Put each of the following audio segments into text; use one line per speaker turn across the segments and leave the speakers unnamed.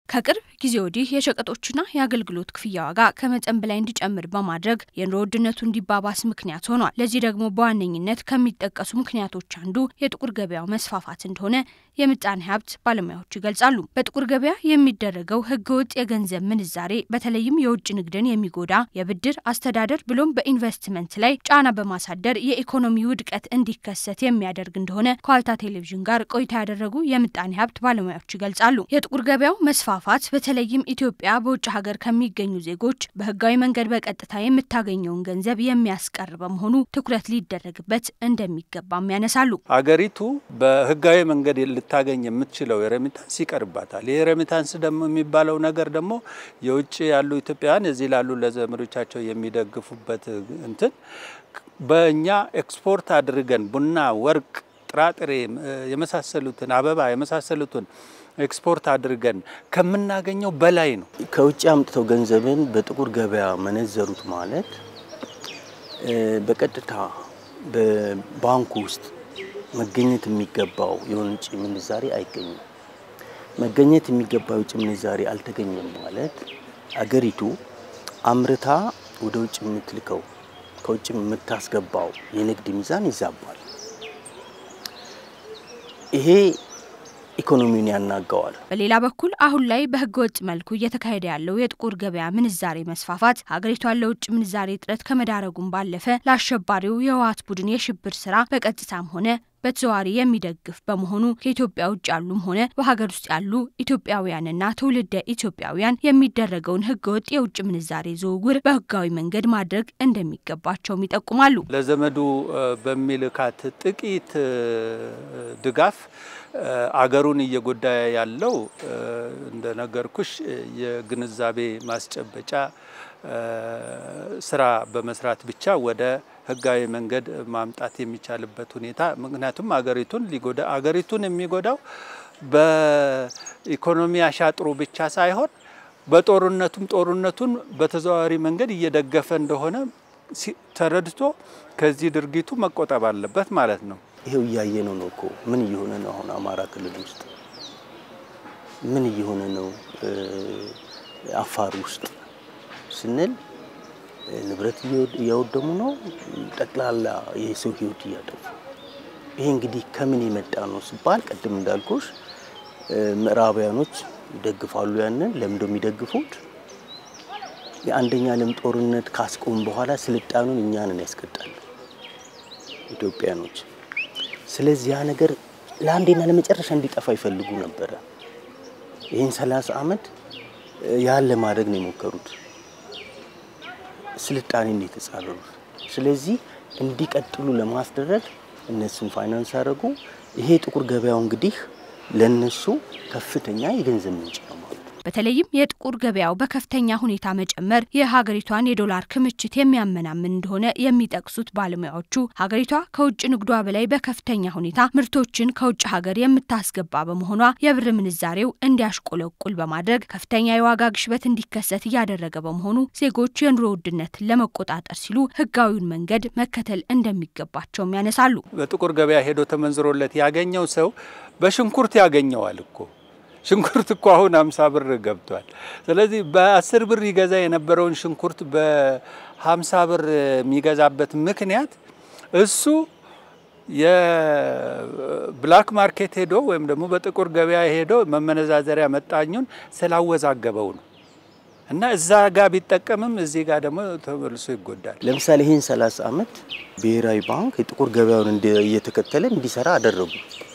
ከቅርብ ጊዜ ወዲህ የሸቀጦችና የአገልግሎት ክፍያ ዋጋ ከመጠን በላይ እንዲጨምር በማድረግ የኑሮ ውድነቱ እንዲባባስ ምክንያት ሆኗል። ለዚህ ደግሞ በዋነኝነት ከሚጠቀሱ ምክንያቶች አንዱ የጥቁር ገበያው መስፋፋት እንደሆነ የምጣኔ ሀብት ባለሙያዎች ይገልጻሉ። በጥቁር ገበያ የሚደረገው ህገወጥ የገንዘብ ምንዛሬ በተለይም የውጭ ንግድን የሚጎዳ የብድር አስተዳደር ብሎም በኢንቨስትመንት ላይ ጫና በማሳደር የኢኮኖሚ ውድቀት እንዲከሰት የሚያደርግ እንደሆነ ከዋልታ ቴሌቪዥን ጋር ቆይታ ያደረጉ የምጣኔ ሀብት ባለሙያዎች ይገልጻሉ። የጥቁር ገበያው መስፋፋት በተለይም ኢትዮጵያ በውጭ ሀገር ከሚገኙ ዜጎች በህጋዊ መንገድ በቀጥታ የምታገኘውን ገንዘብ የሚያስቀር በመሆኑ ትኩረት ሊደረግበት እንደሚገባም ያነሳሉ።
ሀገሪቱ በህጋዊ መንገድ ልታገኝ የምትችለው የሬሚታንስ ይቀርባታል። ይህ ሬሚታንስ ደግሞ የሚባለው ነገር ደግሞ የውጭ ያሉ ኢትዮጵያውያን እዚህ ላሉ ለዘመዶቻቸው የሚደግፉበት እንትን በእኛ ኤክስፖርት አድርገን ቡና፣ ወርቅ፣ ጥራጥሬ የመሳሰሉትን አበባ የመሳሰሉትን ኤክስፖርት አድርገን ከምናገኘው በላይ ነው።
ከውጭ አምጥተው ገንዘብን በጥቁር ገበያ መነዘሩት ማለት በቀጥታ በባንኩ ውስጥ መገኘት የሚገባው የውጭ ምንዛሬ አይገኝም። መገኘት የሚገባው የውጭ ምንዛሬ አልተገኘም ማለት አገሪቱ አምርታ ወደ ውጭ የምትልከው ከውጭ የምታስገባው የንግድ ሚዛን ይዛባል። ይሄ ኢኮኖሚውን ያናጋዋል።
በሌላ በኩል አሁን ላይ በህገ ወጥ መልኩ እየተካሄደ ያለው የጥቁር ገበያ ምንዛሬ መስፋፋት ሀገሪቷን ለውጭ ምንዛሬ እጥረት ከመዳረጉም ባለፈ ለአሸባሪው የህወሓት ቡድን የሽብር ስራ በቀጥታም ሆነ በተዘዋዋሪ የሚደግፍ በመሆኑ ከኢትዮጵያ ውጭ ያሉም ሆነ በሀገር ውስጥ ያሉ ኢትዮጵያውያንና ትውልደ ኢትዮጵያውያን የሚደረገውን ህገወጥ የውጭ ምንዛሬ ዝውውር በህጋዊ መንገድ ማድረግ እንደሚገባቸውም ይጠቁማሉ።
ለዘመዱ በሚልካት ጥቂት ድጋፍ አገሩን እየጎዳ ያለው እንደነገርኩሽ የግንዛቤ ማስጨበጫ ስራ በመስራት ብቻ ወደ ህጋዊ መንገድ ማምጣት የሚቻልበት ሁኔታ ምክንያቱም አገሪቱን ሊጎዳ አገሪቱን የሚጎዳው በኢኮኖሚ አሻጥሩ ብቻ ሳይሆን በጦርነቱም ጦርነቱን በተዘዋዋሪ መንገድ እየደገፈ እንደሆነ ተረድቶ ከዚህ ድርጊቱ መቆጠብ አለበት ማለት ነው።
ይሄው እያየ ነው ነው እኮ ምን እየሆነ ነው አሁን አማራ ክልል ውስጥ ምን እየሆነ ነው አፋር ውስጥ ስንል ንብረት እያወደሙ ነው። ጠቅላላ የሰው ህይወት እያጠፉ ይሄ እንግዲህ ከምን የመጣ ነው ሲባል ቅድም እንዳልኩሽ ምዕራባውያኖች ይደግፋሉ። ያንን ለምንድነው የሚደግፉት? የአንደኛ ዓለም ጦርነት ካስቆሙ በኋላ ስልጣኑን እኛንን ያስቀጣሉ ኢትዮጵያኖች። ስለዚህ ያ ነገር ለአንዴና ለመጨረሻ እንዲጠፋ ይፈልጉ ነበረ። ይህን ሰላሳ ዓመት ያን ለማድረግ ነው የሞከሩት። ስልጣኔን የተጻረሩት። ስለዚህ እንዲቀጥሉ ለማስደረግ እነሱን ፋይናንስ አደረጉ። ይሄ ጥቁር ገበያው እንግዲህ ለነሱ ከፍተኛ የገንዘብ ምንጭ ነው ማለት ነው።
በተለይም የጥቁር ገበያው በከፍተኛ ሁኔታ መጨመር የሀገሪቷን የዶላር ክምችት የሚያመናምን እንደሆነ የሚጠቅሱት ባለሙያዎቹ ሀገሪቷ ከውጭ ንግዷ በላይ በከፍተኛ ሁኔታ ምርቶችን ከውጭ ሀገር የምታስገባ በመሆኗ የብር ምንዛሬው እንዲያሽቆለቁል በማድረግ ከፍተኛ የዋጋ ግሽበት እንዲከሰት እያደረገ በመሆኑ ዜጎች የኑሮ ውድነትን ለመቆጣጠር ሲሉ ህጋዊውን መንገድ መከተል እንደሚገባቸውም ያነሳሉ።
በጥቁር ገበያ ሄዶ ተመንዝሮለት ያገኘው ሰው በሽንኩርት ያገኘዋል እኮ ሽንኩርት እኮ አሁን አምሳ ብር ገብቷል። ስለዚህ በአስር ብር ይገዛ የነበረውን ሽንኩርት በሀምሳ ብር የሚገዛበት ምክንያት እሱ የብላክ ማርኬት ሄዶ ወይም ደግሞ በጥቁር ገበያ ሄዶ መመነዛዘሪያ መጣኙን ስላወዛገበው ነው። እና እዛ ጋር ቢጠቀምም እዚህ ጋር ደግሞ ተመልሶ ይጎዳል።
ለምሳሌ ይህን 30 ዓመት ብሔራዊ ባንክ የጥቁር ገበያውን እየተከተለ እንዲሰራ አደረጉ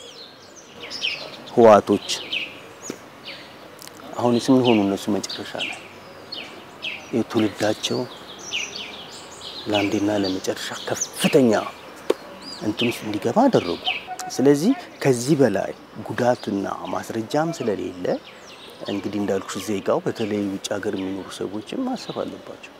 ህዋቶች። አሁንስ ምን ሆኑ እነሱ መጨረሻ ላይ የትውልዳቸው ለአንዴና ለመጨረሻ ከፍተኛ እንትን ውስጥ እንዲገባ አደረጉ። ስለዚህ ከዚህ በላይ ጉዳትና ማስረጃም ስለሌለ እንግዲህ እንዳልኩሽ ዜጋው በተለይ ውጭ ሀገር የሚኖሩ ሰዎችም ማሰብ አለባቸው።